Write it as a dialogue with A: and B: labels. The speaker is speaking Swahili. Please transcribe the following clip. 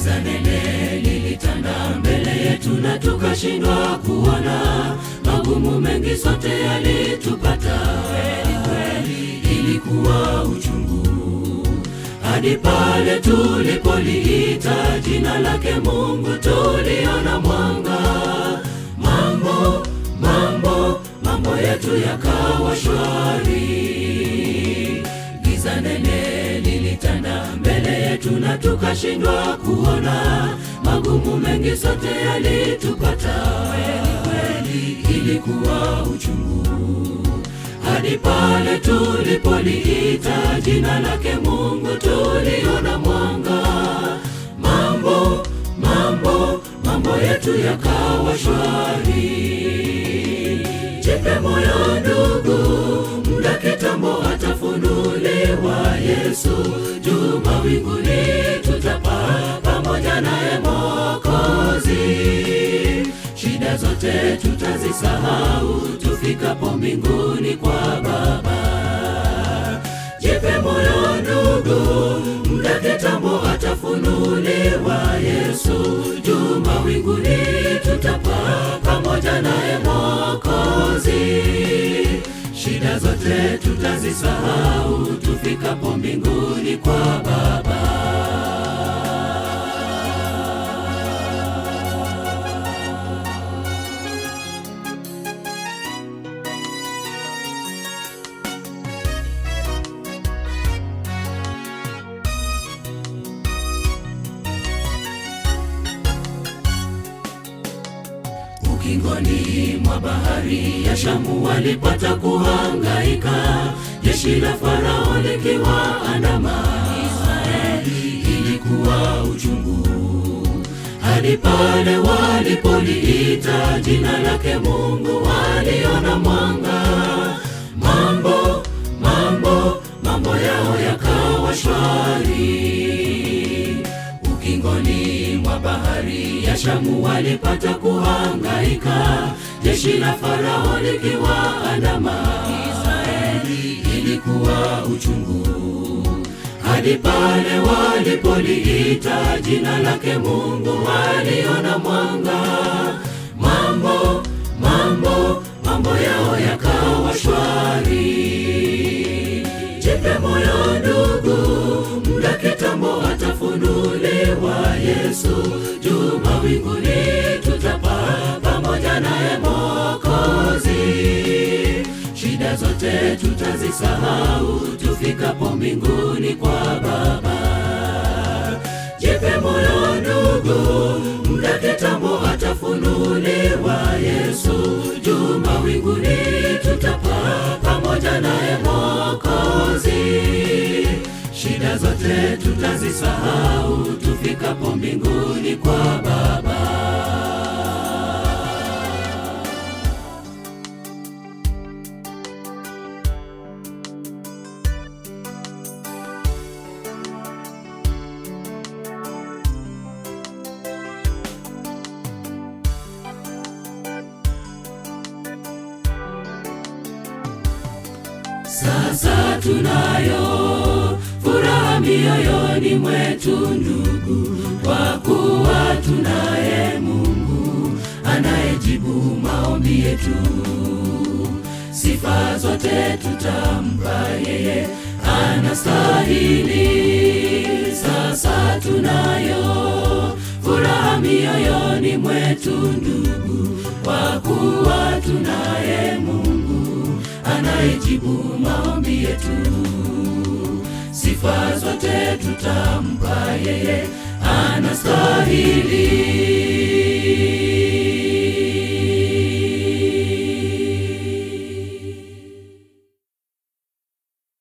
A: giza nene lilitanda mbele yetu na tukashindwa kuona magumu mengi sote yalitupata kweli kweli ilikuwa uchungu hadi pale tulipoliita jina lake mungu tuliona mwanga mambo mambo mambo yetu yakawa shwari giza nene lilitanda mbele yetu na tukashindwa kuona magumu mengi sote yalitupata kweli kweli ilikuwa uchungu hadi pale tulipoliita jina lake mungu tuliona mwanga mambo mambo mambo yetu yakawa shwari jipe moyo ndugu mda kitambo atafunuliwa yesu juu mawinguni tutapaa pamoja naye mokozi shida zote tutazisahau tufikapo mbinguni kwa baba jipe moyo ndugu mda kitambo atafunuliwa yesu juu mawinguni tutapaa pamoja naye mokozi shida zote tutazisahau tufikapo mbinguni kwa baba ukingoni mwa bahari ya shamu walipata kuhangaika jeshi la farao likiwaandama israeli ilikuwa uchungu hadi pale walipoliita jina lake mungu waliona mwanga mambo mambo mambo yao yakawa shwari ukingoni mwa bahari ya shamu walipata kuhangaika jeshi la farao likiwaandama israeli ilikuwa uchungu hadi pale walipoliita jina lake mungu waliona mwanga mambo mambo mambo yao yakawa shwari jipe moyo ndugu mda kitambo atafunuliwa yesu juu mawinguni tutapaa pamoja naye mokozi shida zote tutazisahau tufikapo mbinguni kwa baba jipe moyo ndugu mda kitambo atafunuliwa yesu juu mawinguni tutapaa pamoja naye mokozi shida zote tutazisahau tufikapo mbinguni kwa baba sasa tunayo furaha mioyoni mwetu ndugu kwa kuwa tunaye mungu anayejibu maombi yetu sifa zote tutampa yeye anastahili sasa tunayo furaha mioyoni mwetu ndugu kwa kuwa tunaye mungu anayejibu maombi yetu sifa zote tutampa yeye anastahili